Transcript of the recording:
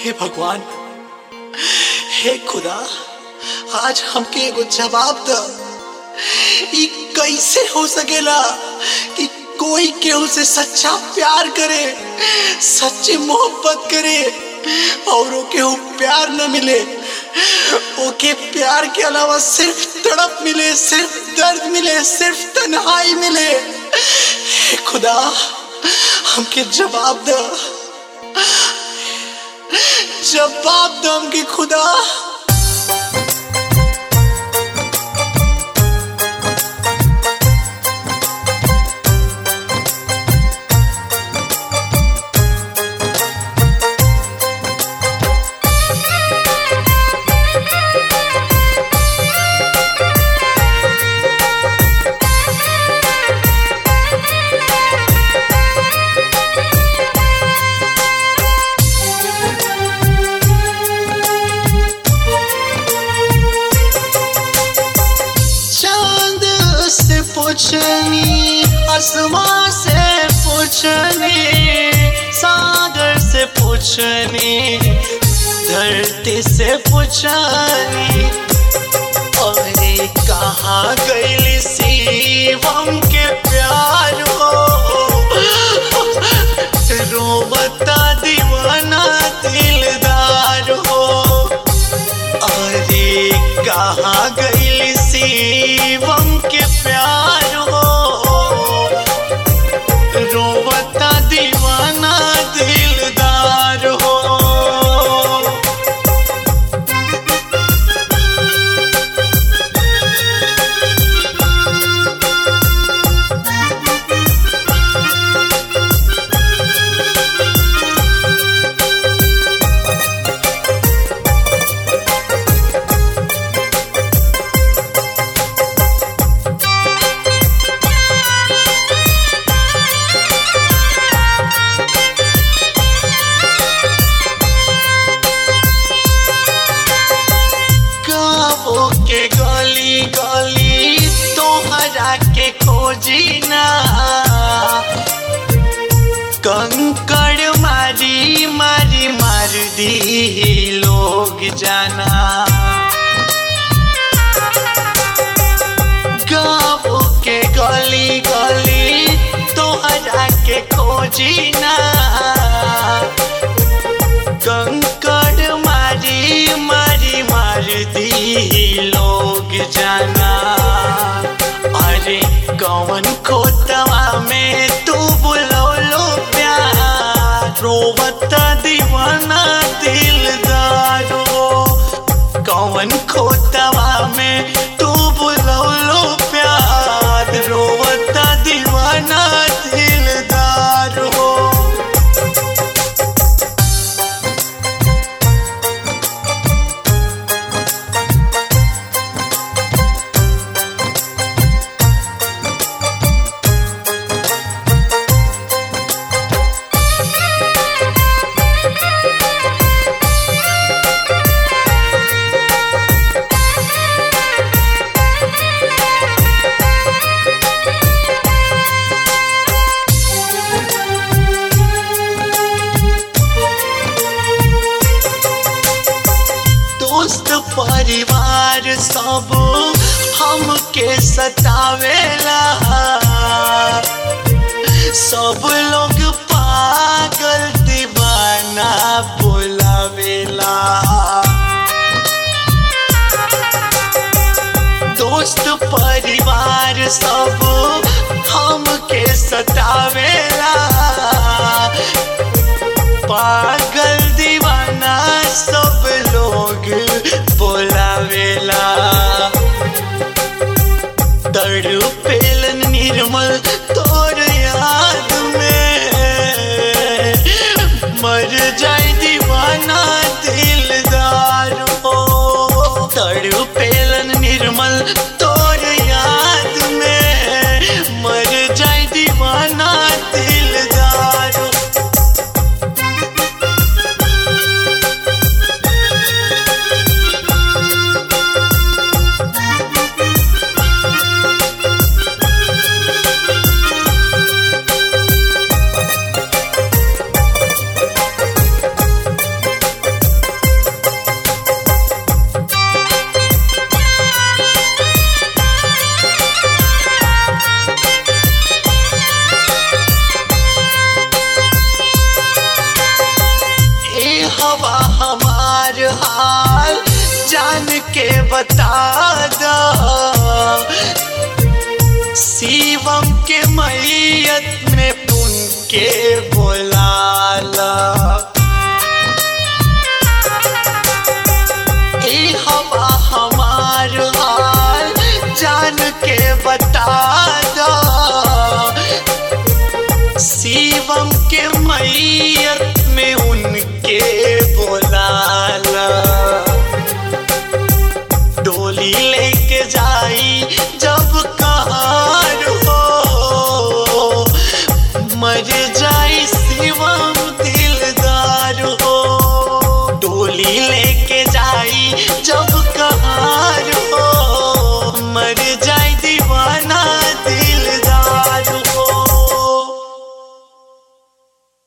हे भगवान हे खुदा आज हमके एगो जवाब द ई कैसे हो सकेला कि कोई केहू से सच्चा प्यार करे सच्ची मोहब्बत करे और केहू प्यार न मिले ओके प्यार के अलावा सिर्फ तड़प मिले सिर्फ दर्द मिले सिर्फ तन्हाई मिले हे खुदा हमके जवाब द जवाब दो हमके खुदा चांद से पूछनी आसमां से पूछनी सागर से पूछनी धरती से पूछनी अरे कहाँ गई शिवम के प्यार हो रोबता दीवाना दिलदार हो अरे कहाँ गई शिवम के प्यार हो रोवता दीवाना दिलदार हो गाँवों के गली गली तोहरा के खोजी ना कंकड़ मारी मारी मार दी लोग जाना गाँवों के गली गली तोहरा के खोजी ना कंकड़ मारी मारी मार दी लोग जाना अरे कौन खोतवा में तू बुलौलो प्यार रोवता दीवाना दिलदारो कौन खोतवा में तू बुलौलो प्यार रोवता दीवाना दिलदार हो दोस्त परिवार सब हमके सतावेला सब लोग पागल दीवाना बोलावेला दोस्त परिवार सब हमके सतावेला पागल दीवाना सब लोग बोलावेला तड़पेलन निर्मल तोर याद में मर जाए दीवाना दिलदार हो तड़पेलन निर्मल तोर याद में मर जाए दीवाना दिलदार हो बता दो शिवम के मैयत में पुन के बोलाला ई हवा हमार हाल जान के बता दो शिवम के मैयत में उनके बोलाला डोली लेके जाई जब कहार हो मर जा